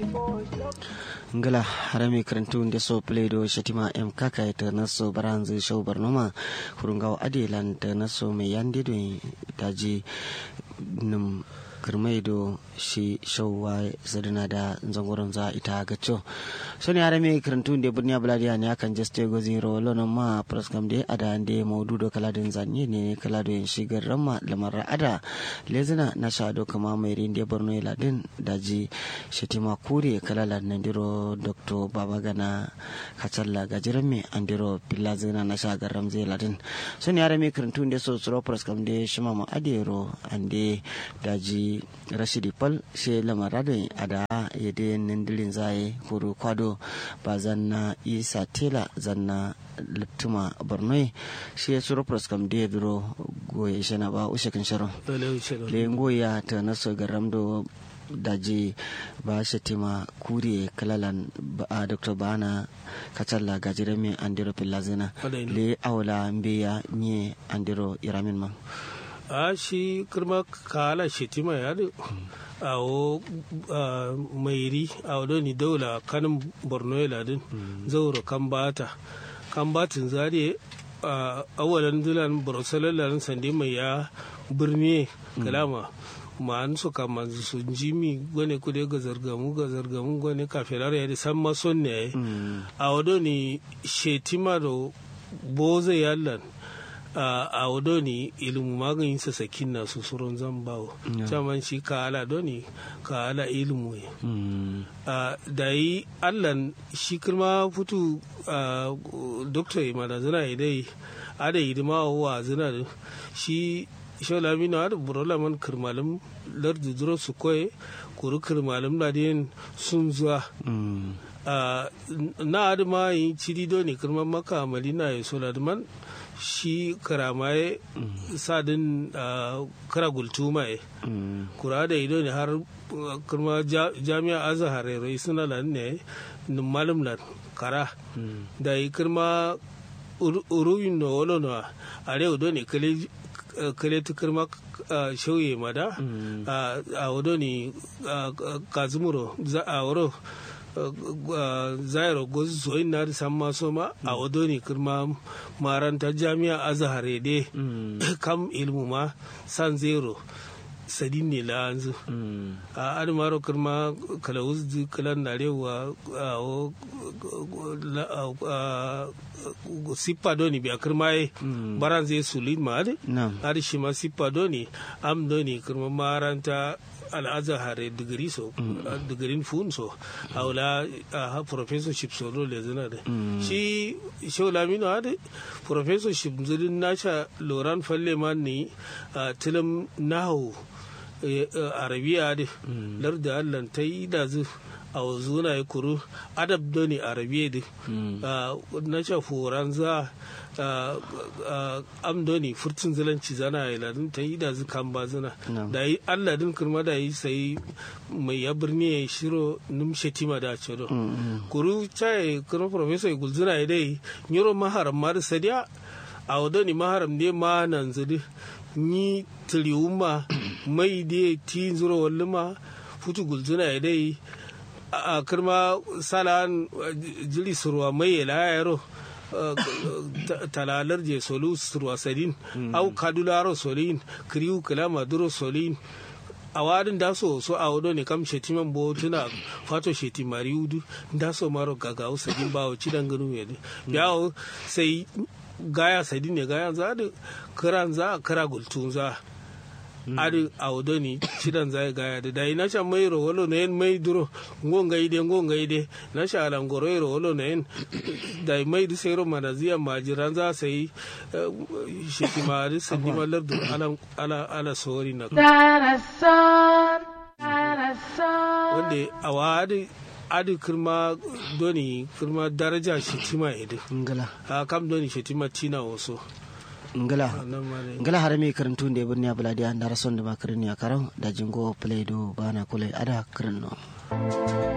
ngala harami karantu nde so pledo shatima em kaka ta naso baranzu show barnoma kurungaw adelan ta naso me yande do daji num kirmai do shi shauwa sadana da zangoron za ita gacho so ne harami karantu nde burniya buladiya ne akan jeste go zero lono ma praskam de ada nde maudu do kala din zanye ne kala do shigar ramma lamar ada lezina na shado kama mai rinde borno ladin daji shatima kure kalala nandiro dr babagana kacalla gajiran me andiro pillazina na shagar ramze ladin so ne harami karantu nde so suro praskam de shima ma adero ande daji rashidi pal she lamarado ada yede nindirin zaye kuru kwado ba zanna isa tela zanna liptuma borno shi ya suro praskam de duro goye shana ba ushe kan sharo le ngoya ta naso garamdo daji ba shatima kure kalalan a dr bana kacalla gajire mi andiro pillazina le awla mbiya nye andiro iramin ma a shi kirma kala shetima ya da awo mairi a wadda ni daula kanin borno ya ladin zauro kan bata kan batin zare a awalan dulan borosalalan sande mai ya birni kalama ma an su kama su jimi gwane kude ga zargamu ga zargamu gwane kafirar ya da san mason ne a wadda ni shetima da boze yallan a wadoni ilimu maganin sa sakin na su suron zan bawo caman shi ka ala doni ka ala ilimu ya da yi allan shi kirma fitu doktor imana zina idai ada hidima wa zina da shi shola mina da burola man kirmalin lardu duro su koye kuru kirmalin ladin sun zuwa na adama yi ciri doni kirman maka malina ya sola man shi karamaye sadin kara gultumaye kura da ido ne har kuma jami'a azahar rai suna lan ne malum lan kara da yi kirma uruwin na wolo na a rai do ne kale ta kirma shauye mada a wado ne kazumuro a wuro zairo gozu soyin na san maso ma a wado ne kirma maranta jami'a azahare de kam ilmu ma san zero sadin ne la anzu a adamaro kirma kala wuzdi kala narewa sippa doni biya kirma ye baran zai sulin ma ade ade shi ma sippa doni am doni kirma maranta al'azahare digiri so digirin fun so haula a professorship so do le zina da shi shau lamino hada professorship zirin nasha loran falle man ni tilim nahu arabiya da larda allan ta yi da zu a zuna ya kuru adab doni arabiya da na sha horan za amdoni furtun zilanci zana ya ladin ta yi da zukan ba zina da yi alladin kirma da yi sai mai ya birni ya shiro numshe tima da cedo kuru chai kirma professor gulzuna ya dai nyoro maharam ma da sadiya a wadoni maharam ne ma nan zudi ni tiliwuma mai da ti zuro walluma futu gulzuna ya dai a kirma salan jiri surwa mai ya layaro talalar je solu surwasadin au kadularo solin kriu kilama duro solin a wadin da so so a wado ne kam shetiman bo tuna fato sheti mariudu da so maro gaga sadin bawo cidan ganu ya yawo sai gaya sadin ne gaya za da kiran za kira gultun za adi awdoni cidan zai gaya da dai nasha mai ro wolo ne mai duro ngonga ide ngonga ide nasha ala ngoro ro wolo ne dai mai du sero manazia majiran za sai shiki ma di sandi malar du ala ala ala sori na wanda awadi adi kirma doni kirma daraja shitima ide ngala kam doni shitima tina waso ngala ngala harami karantu nde birni abuladi an dara sonde makarini akarau da jingo play do bana kule ada kirno